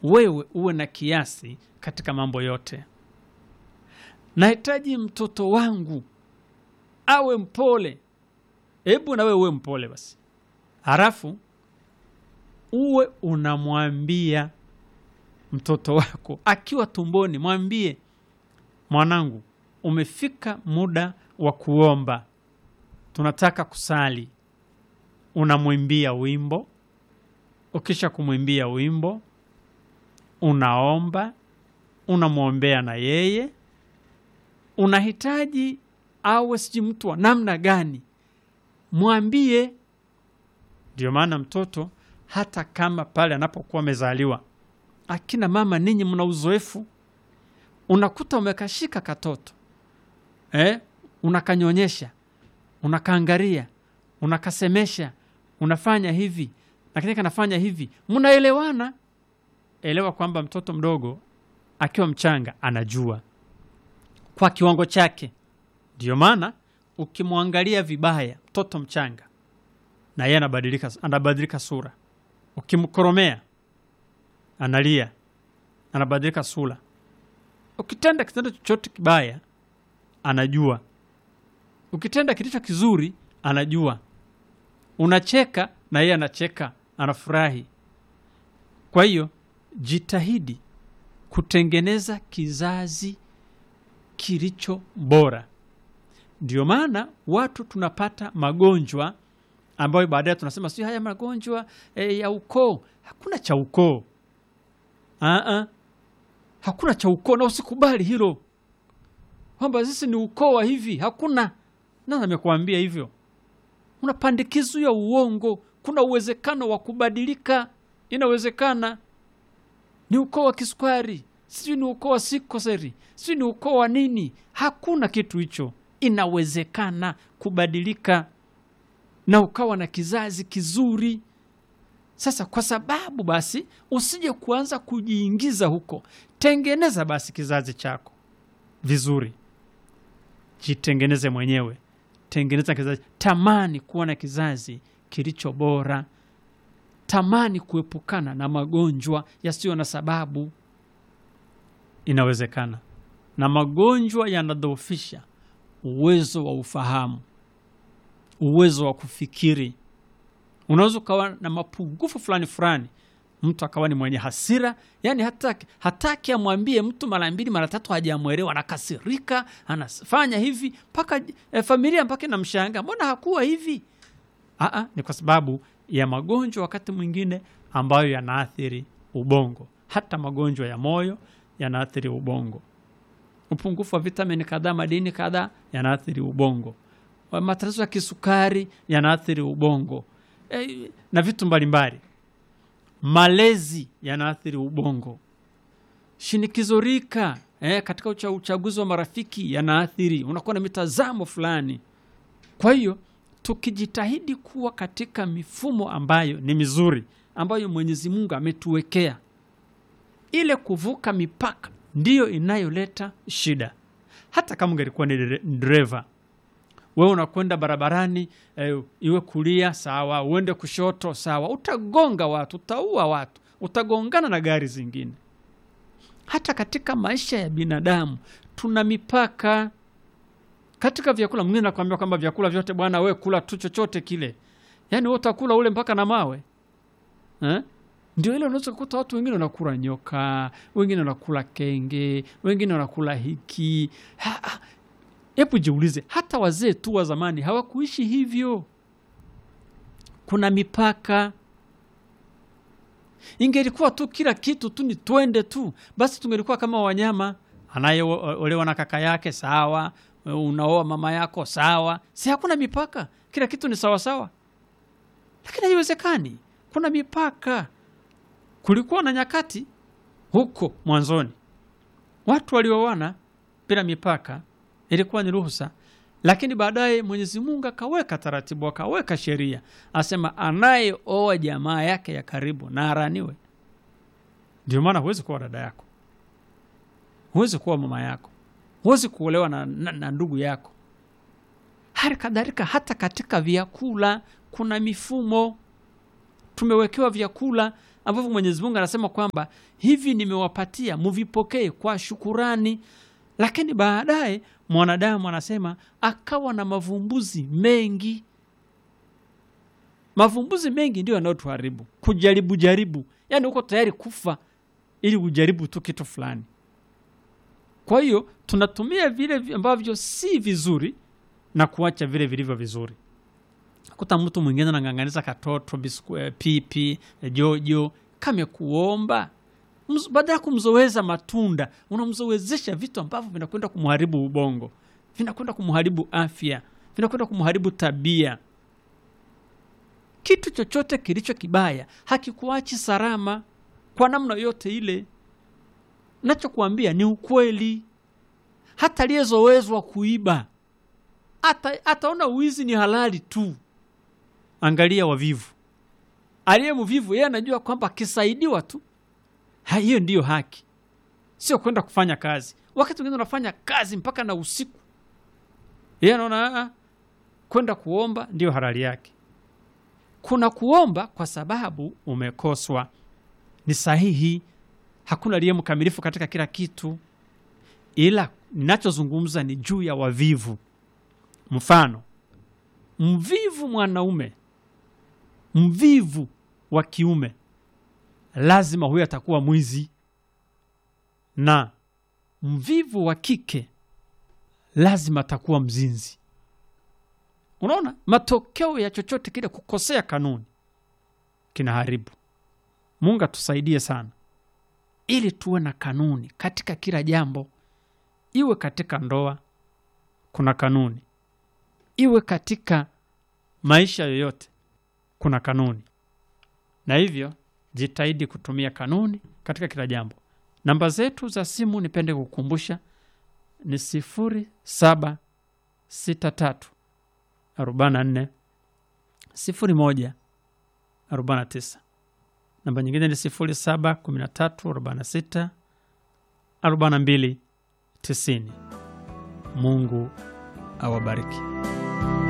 wewe uwe na kiasi katika mambo yote. Nahitaji mtoto wangu awe mpole. Hebu na wewe uwe mpole basi, halafu uwe unamwambia mtoto wako akiwa tumboni, mwambie mwanangu, umefika muda wa kuomba, tunataka kusali. Unamwimbia wimbo, ukisha kumwimbia wimbo unaomba, unamwombea na yeye. Unahitaji awe sijui mtu wa namna gani, mwambie. Ndio maana mtoto hata kama pale anapokuwa amezaliwa, akina mama ninyi mna uzoefu, unakuta umekashika katoto eh, unakanyonyesha, unakaangaria, unakasemesha, unafanya hivi lakini kanafanya hivi, mnaelewana. Elewa kwamba mtoto mdogo akiwa mchanga anajua kwa kiwango chake. Ndio maana ukimwangalia vibaya mtoto mchanga, na yeye anabadilika, anabadilika sura. Ukimkoromea analia, anabadilika sura. Ukitenda kitendo chochote kibaya anajua, ukitenda kilicho kizuri anajua. Unacheka na yeye anacheka, anafurahi. Kwa hiyo jitahidi kutengeneza kizazi kilicho bora. Ndio maana watu tunapata magonjwa ambayo baadaye tunasema sio haya magonjwa e, ya ukoo. Hakuna cha ukoo, Aa, hakuna cha ukoo, na usikubali hilo kwamba sisi ni ukoo wa hivi. Hakuna. Nani amekuambia hivyo? Una pandikizo ya uongo. Kuna uwezekano wa kubadilika, inawezekana. Ni ukoo wa kisukari, sijui ni ukoo wa sikoseri, sijui ni ukoo wa nini. Hakuna kitu hicho, inawezekana kubadilika na ukawa na kizazi kizuri. Sasa kwa sababu basi usije kuanza kujiingiza huko, tengeneza basi kizazi chako vizuri, jitengeneze mwenyewe, tengeneza kizazi. Tamani kuwa na kizazi kilicho bora, tamani kuepukana na magonjwa yasiyo na sababu. Inawezekana, na magonjwa yanadhoofisha uwezo wa ufahamu, uwezo wa kufikiri. Unaweza ukawa na mapungufu fulani fulani, mtu akawa ni mwenye hasira, yani hataki hataki amwambie mtu mara mbili mara tatu, hajamwelewa, anakasirika, anafanya hivi mpaka eh, familia mpaka inamshanga, mbona hakuwa hivi? Aa, ni kwa sababu ya magonjwa wakati mwingine ambayo yanaathiri ubongo. Hata magonjwa ya moyo yanaathiri ubongo. Upungufu wa vitamini kadhaa, madini kadhaa yanaathiri ubongo. Matatizo ya kisukari yanaathiri ubongo e, na vitu mbalimbali. Malezi yanaathiri ubongo. Shinikizo rika e, katika ucha, uchaguzi wa marafiki yanaathiri, unakuwa na mitazamo fulani. Kwa hiyo tukijitahidi kuwa katika mifumo ambayo ni mizuri ambayo Mwenyezi Mungu ametuwekea, ile kuvuka mipaka ndiyo inayoleta shida. Hata kama ungelikuwa ni dereva, wewe unakwenda barabarani eh, iwe kulia sawa, uende kushoto sawa, utagonga watu, utaua watu, utagongana na gari zingine. Hata katika maisha ya binadamu tuna mipaka katika vyakula. Mwingine nakwambia kwamba vyakula vyote bwana, we kula tu chochote kile, yaani we utakula ule mpaka na mawe eh? Ndio ile unaweza kukuta watu wengine wanakula nyoka, wengine wanakula kenge, wengine wanakula hiki. Hebu jiulize, hata wazee tu wa zamani hawakuishi hivyo. Kuna mipaka. Ingelikuwa tu kila kitu tu ni twende tu, basi tungelikuwa kama wanyama. Anayeolewa na kaka yake sawa, unaoa mama yako sawa, si hakuna mipaka, kila kitu ni sawasawa. Lakini haiwezekani, kuna mipaka. Kulikuwa na nyakati huko mwanzoni watu walioana bila mipaka, ilikuwa ni ruhusa, lakini baadaye Mwenyezi Mungu akaweka taratibu, akaweka sheria, asema anayeoa jamaa yake ya karibu na araniwe. Ndio maana huwezi kuwa dada yako, huwezi kuwa mama yako, huwezi kuolewa na, na, na ndugu yako. Hali kadhalika hata katika vyakula kuna mifumo tumewekewa vyakula ambavyo Mwenyezi Mungu anasema kwamba hivi nimewapatia muvipokee kwa shukurani. Lakini baadaye mwanadamu anasema akawa na mavumbuzi mengi. Mavumbuzi mengi ndio yanayotuharibu, kujaribu jaribu, yaani uko tayari kufa ili ujaribu tu kitu fulani. Kwa hiyo tunatumia vile ambavyo si vizuri na kuacha vile vilivyo vizuri. Kuta mtu mwingine anang'ang'aniza katoto bisku, eh, pipi eh, jojo kamekuomba Mz- badala ya kumzoweza matunda unamzowezesha vitu ambavyo vinakwenda kumharibu ubongo, vinakwenda kumharibu afya, vinakwenda kumharibu tabia. Kitu chochote kilicho kibaya hakikuachi salama kwa namna yote ile. Nachokuambia ni ukweli. Hata aliyezowezwa kuiba ata, ataona uwizi ni halali tu. Angalia wavivu, aliye mvivu yeye anajua kwamba akisaidiwa tu ha, hiyo ndiyo haki, sio kwenda kufanya kazi. Wakati mwingine unafanya kazi mpaka na usiku, yeye anaona "Ah, kwenda kuomba ndiyo halali yake. Kuna kuomba kwa sababu umekoswa, ni sahihi. Hakuna aliye mkamilifu katika kila kitu, ila ninachozungumza ni juu ya wavivu. Mfano, mvivu mwanaume, mvivu wa kiume, lazima huyo atakuwa mwizi, na mvivu wa kike lazima atakuwa mzinzi. Unaona, matokeo ya chochote kile kukosea kanuni kinaharibu. Mungu atusaidie sana, ili tuwe na kanuni katika kila jambo, iwe katika ndoa kuna kanuni, iwe katika maisha yoyote kuna kanuni, na hivyo jitahidi kutumia kanuni katika kila jambo. Namba zetu za simu nipende kukumbusha ni sifuri saba sita tatu arobaini na nne sifuri moja arobaini na tisa. Namba nyingine ni sifuri saba kumi na tatu arobaini na sita arobaini na mbili tisini. Mungu awabariki.